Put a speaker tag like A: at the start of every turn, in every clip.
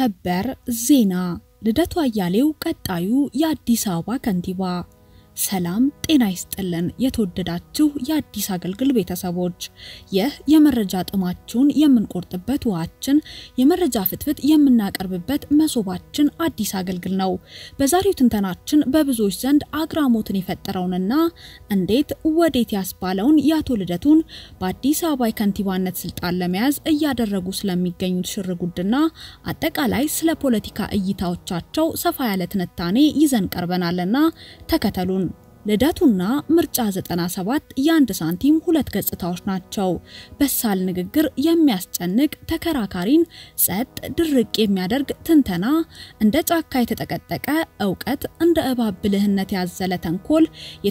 A: ሰበር ዜና ልደቱ አያሌው ቀጣዩ የአዲስ አበባ ከንቲባ። ሰላም ጤና ይስጥልን። የተወደዳችሁ የአዲስ አገልግል ቤተሰቦች፣ ይህ የመረጃ ጥማችሁን የምንቆርጥበት ውሃችን፣ የመረጃ ፍትፍት የምናቀርብበት መሶባችን አዲስ አገልግል ነው። በዛሬው ትንተናችን በብዙዎች ዘንድ አግራሞትን የፈጠረውንና እንዴት ወዴት ያስባለውን የአቶ ልደቱን በአዲስ አበባ የከንቲባነት ስልጣን ለመያዝ እያደረጉ ስለሚገኙት ሽርጉድና አጠቃላይ ስለ ፖለቲካ እይታዎቻቸው ሰፋ ያለ ትንታኔ ይዘን ቀርበናልና ተከተሉን። ልደቱና ምርጫ 97 የአንድ ሳንቲም ሁለት ገጽታዎች ናቸው። በሳል ንግግር፣ የሚያስጨንቅ ተከራካሪን ጸጥ ድርቅ የሚያደርግ ትንተና፣ እንደ ጫካ የተጠቀጠቀ እውቀት፣ እንደ እባብ ብልህነት ያዘለ ተንኮል፣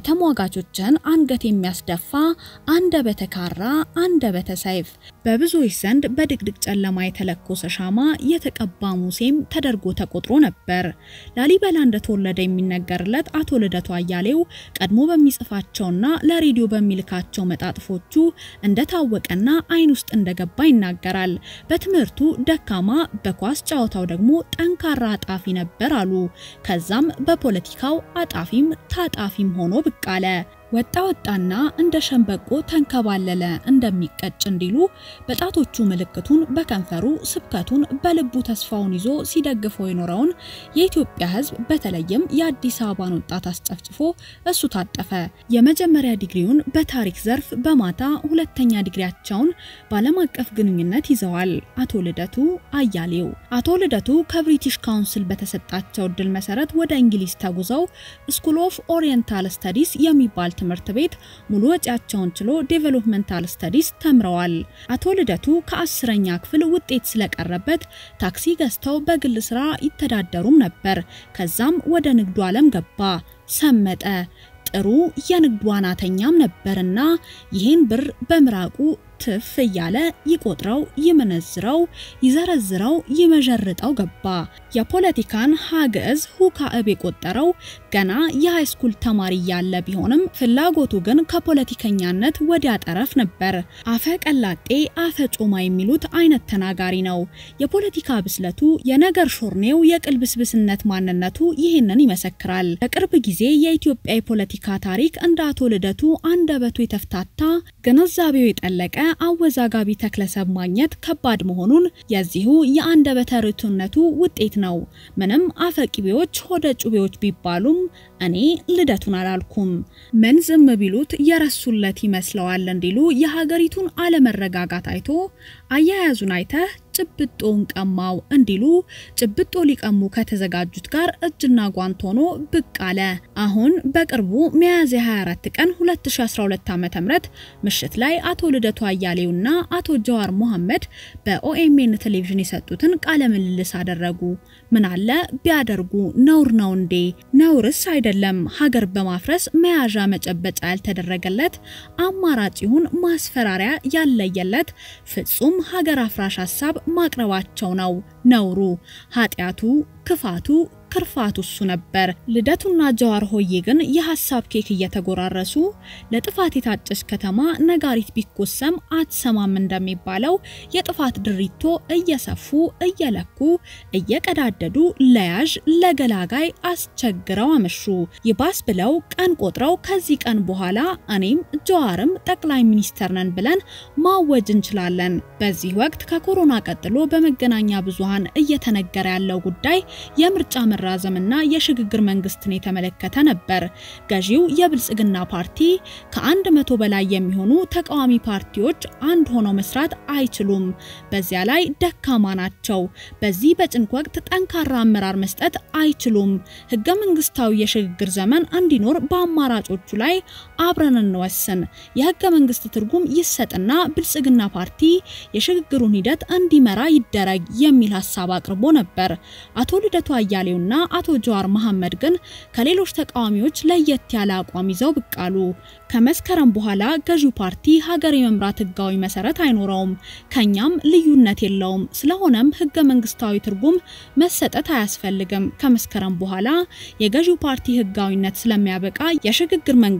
A: የተሟጋቾችን አንገት የሚያስደፋ አንደበተ ካራ፣ አንደበተ ሰይፍ፣ በብዙዎች ዘንድ በድቅድቅ ጨለማ የተለኮሰ ሻማ፣ የተቀባ ሙሴም ተደርጎ ተቆጥሮ ነበር። ላሊበላ እንደተወለደ የሚነገርለት አቶ ልደቱ አያሌው ቀድሞ በሚጽፋቸውና ለሬዲዮ በሚልካቸው መጣጥፎቹ እንደታወቀና አይን ውስጥ እንደገባ ይናገራል። በትምህርቱ ደካማ፣ በኳስ ጨዋታው ደግሞ ጠንካራ አጣፊ ነበር አሉ። ከዛም በፖለቲካው አጣፊም ታጣፊም ሆኖ ብቅ አለ። ወጣ ወጣና እንደ ሸንበቆ ተንከባለለ እንደሚቀጭ እንዲሉ በጣቶቹ ምልክቱን በከንፈሩ ስብከቱን በልቡ ተስፋውን ይዞ ሲደግፈው የኖረውን የኢትዮጵያ ሕዝብ በተለይም የአዲስ አበባን ወጣት አስጨፍጭፎ እሱ ታጠፈ። የመጀመሪያ ዲግሪውን በታሪክ ዘርፍ በማታ ሁለተኛ ዲግሪያቸውን በዓለም አቀፍ ግንኙነት ይዘዋል። አቶ ልደቱ አያሌው አቶ ልደቱ ከብሪቲሽ ካውንስል በተሰጣቸው እድል መሰረት ወደ እንግሊዝ ተጉዘው ስኩል ኦፍ ኦሪየንታል ስተዲስ የሚባል ትምህርት ቤት ሙሉ ወጪያቸውን ችሎ ዴቨሎፕመንታል ስተዲስ ተምረዋል። አቶ ልደቱ ከአስረኛ ክፍል ውጤት ስለቀረበት ታክሲ ገዝተው በግል ስራ ይተዳደሩም ነበር። ከዛም ወደ ንግዱ ዓለም ገባ፣ ሰመጠ። ጥሩ የንግዱ ዋናተኛም ነበርና ይህን ብር በምራቁ ትፍ እያለ ይቆጥረው፣ ይመነዝረው፣ ይዘረዝረው፣ ይመዠርጠው ገባ። የፖለቲካን ሀግዕዝ ሁካዕብ የቆጠረው ገና የሃይስኩል ተማሪ ያለ ቢሆንም ፍላጎቱ ግን ከፖለቲከኛነት ወዲያ ጠረፍ ነበር። አፈ ቀላጤ አፈ ጮማ የሚሉት አይነት ተናጋሪ ነው። የፖለቲካ ብስለቱ፣ የነገር ሾርኔው፣ የቅልብስብስነት ማንነቱ ይህንን ይመሰክራል። በቅርብ ጊዜ የኢትዮጵያ የፖለቲካ ታሪክ እንደ አቶ ልደቱ አንደበቱ የተፍታታ ግንዛቤው የጠለቀ አወዛጋቢ ተክለሰብ ማግኘት ከባድ መሆኑን የዚሁ የአንደበተ ርቱዕነቱ ውጤት ነው። ምንም አፈቂቤዎች ሆደ ጩቤዎች ቢባሉም እኔ ልደቱን አላልኩም። ምን ዝም ቢሉት የረሱለት ይመስለዋል እንዲሉ የሀገሪቱን አለመረጋጋት አይቶ አያያዙን አይተህ ጭብጦን ቀማው እንዲሉ ጭብጦ ሊቀሙ ከተዘጋጁት ጋር እጅና ጓንት ሆኖ ብቅ አለ። አሁን በቅርቡ ሚያዝያ 24 ቀን 2012 ዓ.ም ምሽት ላይ አቶ ልደቱ አያሌውና አቶ ጀዋር መሐመድ በኦኤምኤን ቴሌቪዥን የሰጡትን ቃለ ምልልስ አደረጉ። ምን አለ ቢያደርጉ ነውር ነው እንዴ? ነውርስ አይደለም። ሀገር በማፍረስ መያዣ መጨበጫ ያልተደረገለት አማራጭ ይሁን ማስፈራሪያ ያለየለት ፍጹም ሀገር አፍራሽ ሀሳብ ማቅረባቸው ነው ነውሩ። ኃጢአቱ፣ ክፋቱ ክርፋቱ እሱ ነበር። ልደቱና ጀዋር ሆዬ ግን የሀሳብ ኬክ እየተጎራረሱ ለጥፋት የታጨች ከተማ ነጋሪት ቢኮሰም አትሰማም እንደሚባለው የጥፋት ድሪቶ እየሰፉ እየለኩ እየቀዳደዱ ለያዥ ለገላጋይ አስቸግረው አመሹ። ይባስ ብለው ቀን ቆጥረው ከዚህ ቀን በኋላ እኔም ጀዋርም ጠቅላይ ሚኒስተር ነን ብለን ማወጅ እንችላለን። በዚህ ወቅት ከኮሮና ቀጥሎ በመገናኛ ብዙሃን እየተነገረ ያለው ጉዳይ የምርጫ መራዘምና የሽግግር መንግስትን የተመለከተ ነበር። ገዢው የብልጽግና ፓርቲ ከአንድ መቶ በላይ የሚሆኑ ተቃዋሚ ፓርቲዎች አንድ ሆነው መስራት አይችሉም። በዚያ ላይ ደካማ ናቸው። በዚህ በጭንቅ ወቅት ጠንካራ አመራር መስጠት አይችሉም። ህገ መንግስታዊ የሽግግር ዘመን እንዲኖር በአማራጮቹ ላይ አብረን እንወስን፣ የህገ መንግስት ትርጉም ይሰጥና ብልጽግና ፓርቲ የሽግግሩን ሂደት እንዲመራ ይደረግ የሚል ሀሳብ አቅርቦ ነበር። አቶ ልደቱ አያሌውና አቶ ጀዋር መሐመድ ግን ከሌሎች ተቃዋሚዎች ለየት ያለ አቋም ይዘው ብቅ አሉ። ከመስከረም በኋላ ገዢው ፓርቲ ሀገር የመምራት ህጋዊ መሰረት አይኖረውም፣ ከኛም ልዩነት የለውም። ስለሆነም ህገ መንግስታዊ ትርጉም መሰጠት አያስፈልግም። ከመስከረም በኋላ የገዢው ፓርቲ ህጋዊነት ስለሚያበቃ የሽግግር መንግስት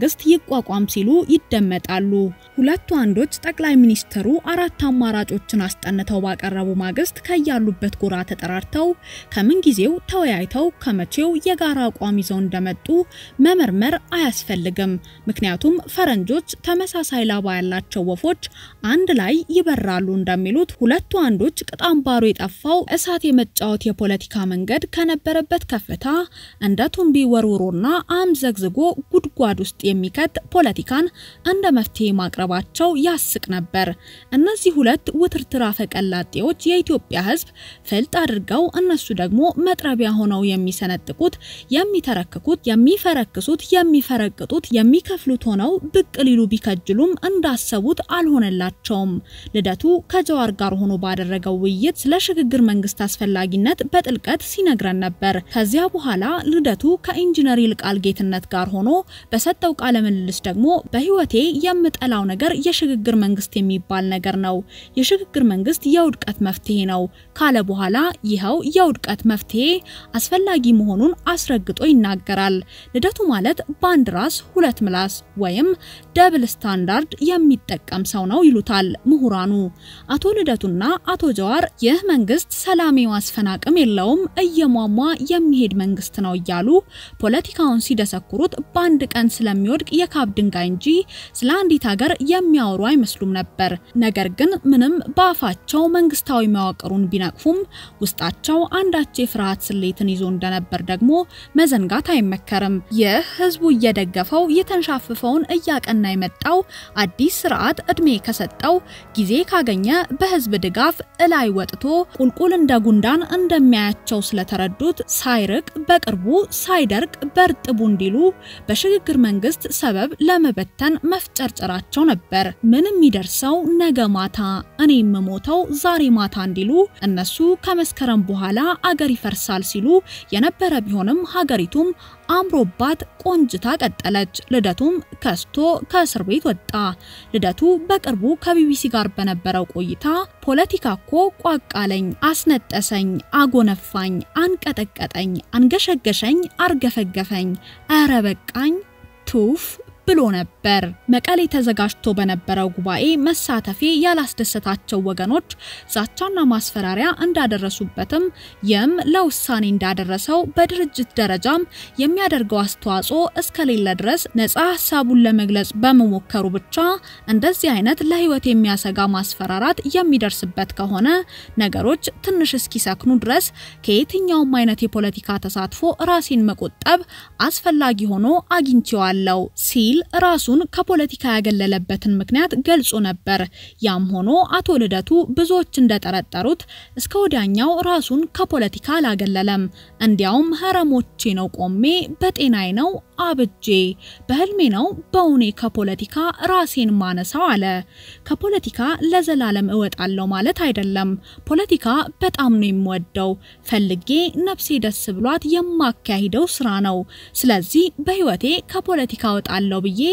A: ይቋቋም ሲሉ ይደመጣሉ። ሁለቱ አንዶች ጠቅላይ ሚኒስትሩ አራት አማራጮችን አስጠንተው ባቀረቡ ማግስት ከያሉበት ጎራ ተጠራርተው ከምንጊዜው ተወያይተው ከመቼው የጋራ አቋም ይዘው እንደመጡ መመርመር አያስፈልግም። ምክንያቱም ፈረንጆች ተመሳሳይ ላባ ያላቸው ወፎች አንድ ላይ ይበራሉ እንደሚሉት ሁለቱ አንዶች ቅጣምባሩ የጠፋው እሳት የመጫወት የፖለቲካ መንገድ ከነበረበት ከፍታ እንደ ቱንቢ ወርውሮና አምዘግዝጎ ጉድጓድ ውስጥ የሚከት ፖለቲካን እንደ መፍትሄ ማቅረባቸው ያስቅ ነበር። እነዚህ ሁለት ውትርትር አፈቀላጤዎች የኢትዮጵያ ሕዝብ ፍልጥ አድርገው እነሱ ደግሞ መጥረቢያ ሆነው የሚሰነጥቁት፣ የሚተረክኩት፣ የሚፈረክሱት፣ የሚፈረቅጡት፣ የሚከፍሉት ሆነው ብቅ ሊሉ ቢከጅሉም እንዳሰቡት አልሆነላቸውም። ልደቱ ከጀዋር ጋር ሆኖ ባደረገው ውይይት ስለ ሽግግር መንግስት አስፈላጊነት በጥልቀት ሲነግረን ነበር። ከዚያ በኋላ ልደቱ ከኢንጂነር ይልቃል ጌትነት ጋር ሆኖ በሰጠው ቃለ ምልልስ ደግሞ በህይወቴ የምጠላው ነገር የሽግግር መንግስት የሚባል ነገር ነው። የሽግግር መንግስት የውድቀት መፍትሄ ነው ካለ በኋላ ይኸው የውድቀት መፍትሄ አስፈላጊ መሆኑን አስረግጦ ይናገራል። ልደቱ ማለት በአንድ ራስ ሁለት ምላስ ወይም ደብል ስታንዳርድ የሚጠቀም ሰው ነው ይሉታል ምሁራኑ። አቶ ልደቱና አቶ ጀዋር ይህ መንግስት ሰላም የማስፈን አቅም የለውም፣ እየሟሟ የሚሄድ መንግስት ነው እያሉ ፖለቲካውን ሲደሰኩሩት በአንድ ቀን ስለሚወድቅ የካብ ድንጋይ እንጂ ስለ አንዲት ሀገር የሚያወሩ አይመስሉም ነበር። ነገር ግን ምንም በአፋቸው መንግስታዊ መዋቅሩን ቢነቅፉም ውስጣቸው አንዳች የፍርሃት ስሌትን ይዞ እንደነበር ደግሞ መዘንጋት አይመከርም። ይህ ህዝቡ እየደገፈው የተንሻፍፈውን እያቀና የመጣው አዲስ ስርዓት እድሜ ከሰጠው ጊዜ ካገኘ በህዝብ ድጋፍ እላይ ወጥቶ ቁልቁል እንደ ጉንዳን እንደሚያያቸው ስለተረዱት ሳይርቅ በቅርቡ ሳይደርቅ በርጥቡ እንዲሉ በሽግግር መንግስት ሰበብ ለመበተን መፍጨርጨራቸው ነበር። ምን የሚደርሰው ነገ ማታ እኔ የምሞተው ዛሬ ማታ እንዲሉ እነሱ ከመስከረም በኋላ አገር ይፈርሳል ሲሉ የነበረ ቢሆንም ሀገሪቱም አምሮባት ቆንጅታ ቀጠለች። ልደቱም ከስቶ ከእስር ቤት ወጣ። ልደቱ በቅርቡ ከቢቢሲ ጋር በነበረው ቆይታ ፖለቲካ እኮ ቋቃለኝ፣ አስነጠሰኝ፣ አጎነፋኝ፣ አንቀጠቀጠኝ፣ አንገሸገሸኝ፣ አርገፈገፈኝ፣ ኧረ በቃኝ ቱፍ ብሎ ነበር። መቀሌ ተዘጋጅቶ በነበረው ጉባኤ መሳተፌ ያላስደሰታቸው ወገኖች ዛቻና ማስፈራሪያ እንዳደረሱበትም ይህም ለውሳኔ እንዳደረሰው በድርጅት ደረጃም የሚያደርገው አስተዋጽኦ እስከሌለ ድረስ ነጻ ሀሳቡን ለመግለጽ በመሞከሩ ብቻ እንደዚህ አይነት ለሕይወት የሚያሰጋ ማስፈራራት የሚደርስበት ከሆነ ነገሮች ትንሽ እስኪሰክኑ ድረስ ከየትኛውም አይነት የፖለቲካ ተሳትፎ ራሴን መቆጠብ አስፈላጊ ሆኖ አግኝቼዋለሁ ሲል ራሱን ከፖለቲካ ያገለለበትን ምክንያት ገልጾ ነበር። ያም ሆኖ አቶ ልደቱ ብዙዎች እንደጠረጠሩት እስከ ወዲያኛው ራሱን ከፖለቲካ አላገለለም። እንዲያውም ሀረሞቼ ነው ቆሜ፣ በጤናዬ ነው አብጄ፣ በህልሜ ነው በውኔ ከፖለቲካ ራሴን ማነሳው አለ። ከፖለቲካ ለዘላለም እወጣለሁ ማለት አይደለም። ፖለቲካ በጣም ነው የምወደው፣ ፈልጌ ነፍሴ ደስ ብሏት የማካሂደው ስራ ነው። ስለዚህ በህይወቴ ከፖለቲካ እወጣለሁ ብዬ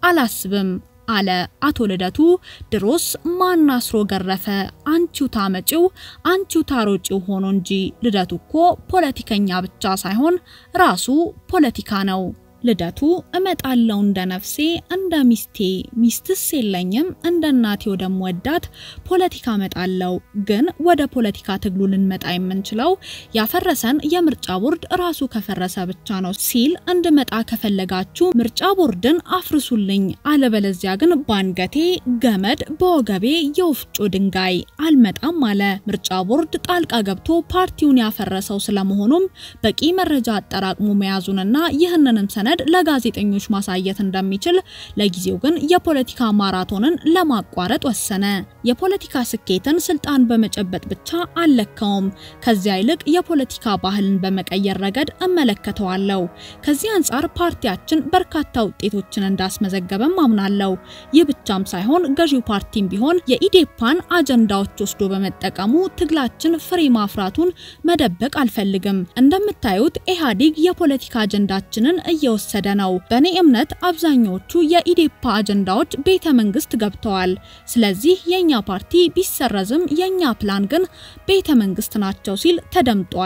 A: አላስብም አለ አቶ ልደቱ። ድሮስ ማን አስሮ ገረፈ? አንቺው ታመጪው አንቺው ታሮጪው ሆኖ እንጂ ልደቱ እኮ ፖለቲከኛ ብቻ ሳይሆን ራሱ ፖለቲካ ነው። ልደቱ እመጣለው እንደ ነፍሴ እንደ ሚስቴ ሚስትስ የለኝም እንደ እናቴ ወደምወዳት ፖለቲካ እመጣለው። ግን ወደ ፖለቲካ ትግሉ ልንመጣ የምንችለው ያፈረሰን የምርጫ ቦርድ ራሱ ከፈረሰ ብቻ ነው ሲል እንድመጣ ከፈለጋችሁ ምርጫ ቦርድን አፍርሱልኝ፣ አለበለዚያ ግን ባንገቴ ገመድ በወገቤ የወፍጮ ድንጋይ አልመጣም አለ። ምርጫ ቦርድ ጣልቃ ገብቶ ፓርቲውን ያፈረሰው ስለመሆኑም በቂ መረጃ አጠራቅሞ መያዙንና ይህንንም ሰነ ለጋዜጠኞች ማሳየት እንደሚችል ለጊዜው ግን የፖለቲካ ማራቶንን ለማቋረጥ ወሰነ። የፖለቲካ ስኬትን ስልጣን በመጨበጥ ብቻ አልለካውም። ከዚያ ይልቅ የፖለቲካ ባህልን በመቀየር ረገድ እመለከተዋለሁ። ከዚህ አንጻር ፓርቲያችን በርካታ ውጤቶችን እንዳስመዘገበም አምናለሁ። ይህ ብቻም ሳይሆን ገዢው ፓርቲም ቢሆን የኢዴፓን አጀንዳዎች ወስዶ በመጠቀሙ ትግላችን ፍሬ ማፍራቱን መደበቅ አልፈልግም። እንደምታዩት ኢህአዴግ የፖለቲካ አጀንዳችንን እየወሰደ ነው። በእኔ እምነት አብዛኛዎቹ የኢዴፓ አጀንዳዎች ቤተ መንግስት ገብተዋል። ስለዚህ የኛ ፓርቲ ቢሰረዝም የኛ ፕላን ግን ቤተ መንግስት ናቸው ሲል ተደምጧል።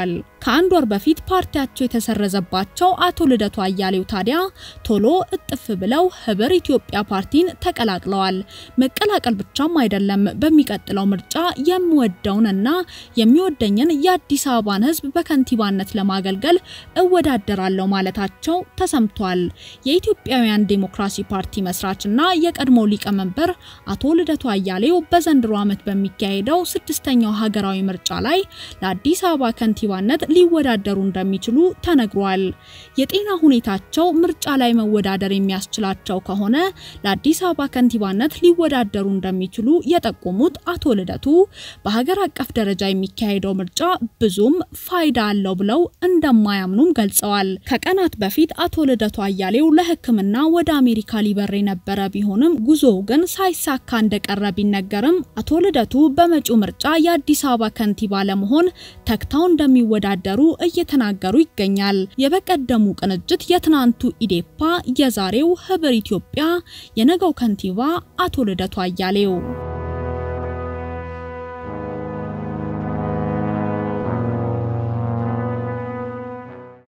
A: ከአንድ ወር በፊት ፓርቲያቸው የተሰረዘባቸው አቶ ልደቱ አያሌው ታዲያ ቶሎ እጥፍ ብለው ህብር ኢትዮጵያ ፓርቲን ተቀላቅለዋል። መቀላቀል ብቻም አይደለም፣ በሚቀጥለው ምርጫ የምወደውንና የሚወደኝን የአዲስ አበባን ህዝብ በከንቲባነት ለማገልገል እወዳደራለሁ ማለታቸው ተሰምቷል። የኢትዮጵያውያን ዴሞክራሲ ፓርቲ መስራችና የቀድሞ ሊቀመንበር አቶ ልደቱ አያሌው በዘንድሮ ዓመት በሚካሄደው ስድስተኛው ሀገራዊ ምርጫ ላይ ለአዲስ አበባ ከንቲባነት ሊወዳደሩ እንደሚችሉ ተነግሯል። የጤና ሁኔታቸው ምርጫ ላይ መወዳደር የሚያስችላቸው ከሆነ ለአዲስ አበባ ከንቲባነት ሊወዳደሩ እንደሚችሉ የጠቆሙት አቶ ልደቱ በሀገር አቀፍ ደረጃ የሚካሄደው ምርጫ ብዙም ፋይዳ አለው ብለው እንደማያምኑም ገልጸዋል። ከቀናት በፊት አቶ ልደቱ አያሌው ለሕክምና ወደ አሜሪካ ሊበር የነበረ ቢሆንም ጉዞው ግን ሳይሳካ እንደቀረ ቢነገርም አቶ ልደቱ በመጪው ምርጫ የአዲስ አበባ ከንቲባ ለመሆን ተግተው እንደሚወዳደሩ እየተናገሩ ይገኛል። የበቀደሙ ቅንጅት የትናንቱ ኢዴፓ፣ የዛሬው ህብር ኢትዮጵያ፣ የነገው ከንቲባ አቶ ልደቱ አያሌው